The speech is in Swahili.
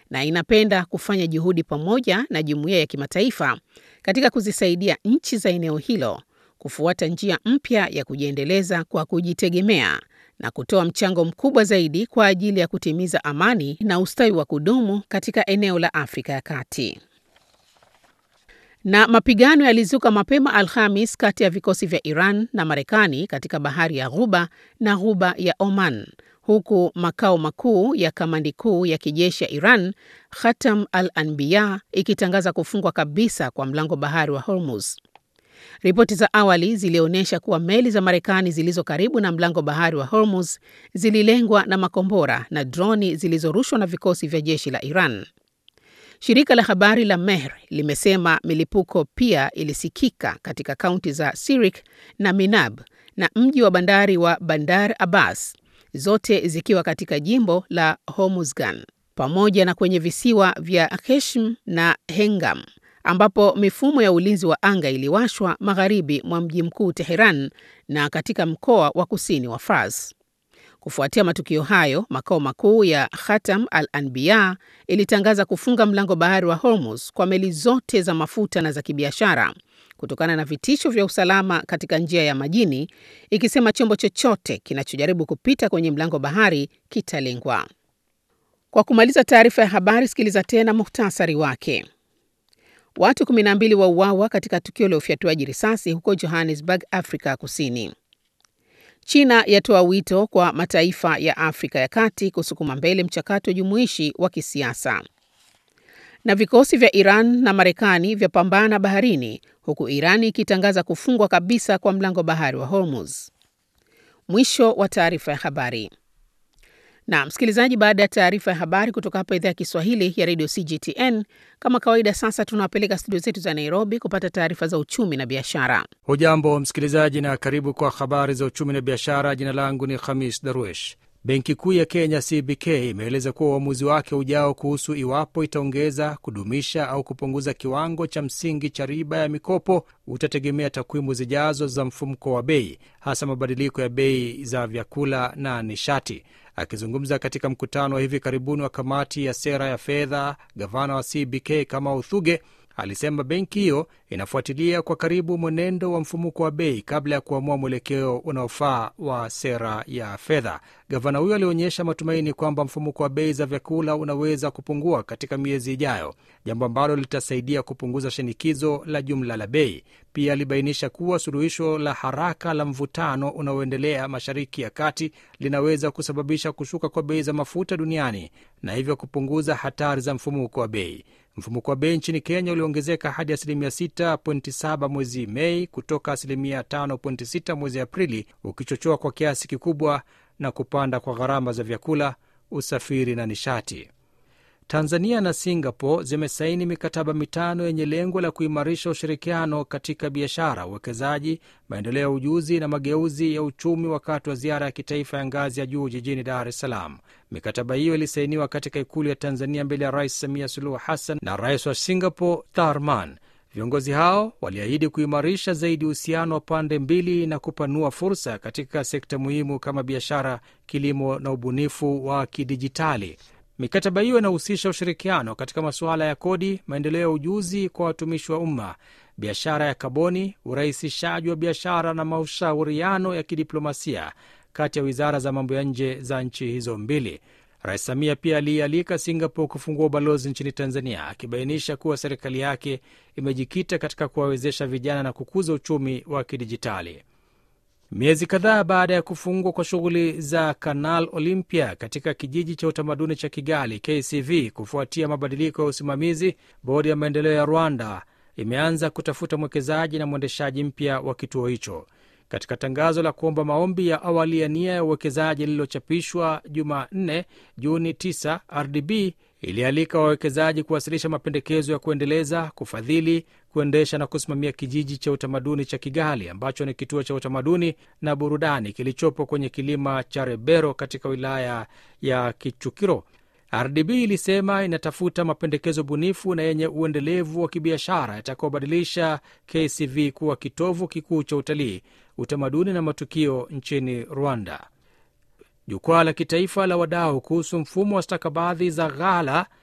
na inapenda kufanya juhudi pamoja na jumuiya ya kimataifa katika kuzisaidia nchi za eneo hilo kufuata njia mpya ya kujiendeleza kwa kujitegemea na kutoa mchango mkubwa zaidi kwa ajili ya kutimiza amani na ustawi wa kudumu katika eneo la Afrika ya Kati. Na mapigano yalizuka mapema Alhamis kati ya vikosi vya Iran na Marekani katika bahari ya Ghuba na Ghuba ya Oman, huku makao makuu ya kamandi kuu ya kijeshi ya Iran, Khatam al-Anbiya, ikitangaza kufungwa kabisa kwa mlango bahari wa Hormuz. Ripoti za awali zilionyesha kuwa meli za Marekani zilizo karibu na mlango bahari wa Hormuz zililengwa na makombora na droni zilizorushwa na vikosi vya jeshi la Iran. Shirika la habari la Mehr limesema milipuko pia ilisikika katika kaunti za Sirik na Minab na mji wa bandari wa Bandar Abbas, zote zikiwa katika jimbo la Hormuzgan, pamoja na kwenye visiwa vya Keshm na Hengam ambapo mifumo ya ulinzi wa anga iliwashwa magharibi mwa mji mkuu Teheran na katika mkoa wa kusini wa Fars. Kufuatia matukio hayo, makao makuu ya Khatam al-Anbiya ilitangaza kufunga mlango bahari wa Hormuz kwa meli zote za mafuta na za kibiashara kutokana na vitisho vya usalama katika njia ya majini, ikisema chombo chochote kinachojaribu kupita kwenye mlango bahari kitalengwa. Kwa kumaliza taarifa ya habari, sikiliza tena muhtasari wake. Watu 12 wauawa katika tukio la ufyatuaji risasi huko Johannesburg, Afrika Kusini. China yatoa wito kwa mataifa ya Afrika ya Kati kusukuma mbele mchakato jumuishi wa kisiasa. Na vikosi vya Iran na Marekani vyapambana baharini huku Iran ikitangaza kufungwa kabisa kwa mlango bahari wa Hormuz. Mwisho wa taarifa ya habari. Na msikilizaji, baada ya taarifa ya habari kutoka hapa idhaa ya Kiswahili ya redio CGTN, kama kawaida, sasa tunawapeleka studio zetu za Nairobi kupata taarifa za uchumi na biashara. Hujambo msikilizaji, na karibu kwa habari za uchumi na biashara. Jina langu ni Khamis Darwesh. Benki Kuu ya Kenya CBK imeeleza kuwa uamuzi wake ujao kuhusu iwapo itaongeza, kudumisha au kupunguza kiwango cha msingi cha riba ya mikopo utategemea takwimu zijazo za mfumko wa bei, hasa mabadiliko ya bei za vyakula na nishati. Akizungumza katika mkutano wa hivi karibuni wa kamati ya sera ya fedha, gavana wa CBK Kamau Thuge alisema benki hiyo inafuatilia kwa karibu mwenendo wa mfumuko wa bei kabla ya kuamua mwelekeo unaofaa wa sera ya fedha. Gavana huyo alionyesha matumaini kwamba mfumuko wa bei za vyakula unaweza kupungua katika miezi ijayo, jambo ambalo litasaidia kupunguza shinikizo la jumla la bei. Pia alibainisha kuwa suluhisho la haraka la mvutano unaoendelea Mashariki ya Kati linaweza kusababisha kushuka kwa bei za mafuta duniani na hivyo kupunguza hatari za mfumuko wa bei. Mfumuko wa bei nchini Kenya uliongezeka hadi asilimia 6.7 mwezi Mei kutoka asilimia 5.6 mwezi Aprili, ukichochewa kwa kiasi kikubwa na kupanda kwa gharama za vyakula, usafiri na nishati. Tanzania na Singapore zimesaini mikataba mitano yenye lengo la kuimarisha ushirikiano katika biashara, uwekezaji, maendeleo ya ujuzi na mageuzi ya uchumi wakati wa ziara ya kitaifa ya ngazi ya juu jijini Dar es Salaam. Mikataba hiyo ilisainiwa katika ikulu ya Tanzania mbele ya Rais Samia Suluhu Hassan na rais wa Singapore Tharman. Viongozi hao waliahidi kuimarisha zaidi uhusiano wa pande mbili na kupanua fursa katika sekta muhimu kama biashara, kilimo na ubunifu wa kidijitali. Mikataba hiyo inahusisha ushirikiano katika masuala ya kodi, maendeleo ya ujuzi kwa watumishi wa umma, biashara ya kaboni, urahisishaji wa biashara na mashauriano ya kidiplomasia kati ya wizara za mambo ya nje za nchi hizo mbili. Rais Samia pia aliialika Singapore kufungua ubalozi nchini Tanzania, akibainisha kuwa serikali yake imejikita katika kuwawezesha vijana na kukuza uchumi wa kidijitali. Miezi kadhaa baada ya kufungwa kwa shughuli za Canal Olympia katika kijiji cha utamaduni cha Kigali KCV kufuatia mabadiliko ya usimamizi, bodi ya maendeleo ya Rwanda imeanza kutafuta mwekezaji na mwendeshaji mpya wa kituo hicho. Katika tangazo la kuomba maombi ya awali ya nia ya uwekezaji lililochapishwa Jumanne Juni 9, RDB ilialika wawekezaji kuwasilisha mapendekezo ya kuendeleza, kufadhili, kuendesha na kusimamia kijiji cha utamaduni cha Kigali ambacho ni kituo cha utamaduni na burudani kilichopo kwenye kilima cha Rebero katika wilaya ya Kichukiro. RDB ilisema inatafuta mapendekezo bunifu na yenye uendelevu wa kibiashara yatakaobadilisha KCV kuwa kitovu kikuu cha utalii, utamaduni na matukio nchini Rwanda. Jukwaa la kitaifa la wadau kuhusu mfumo wa stakabadhi za ghala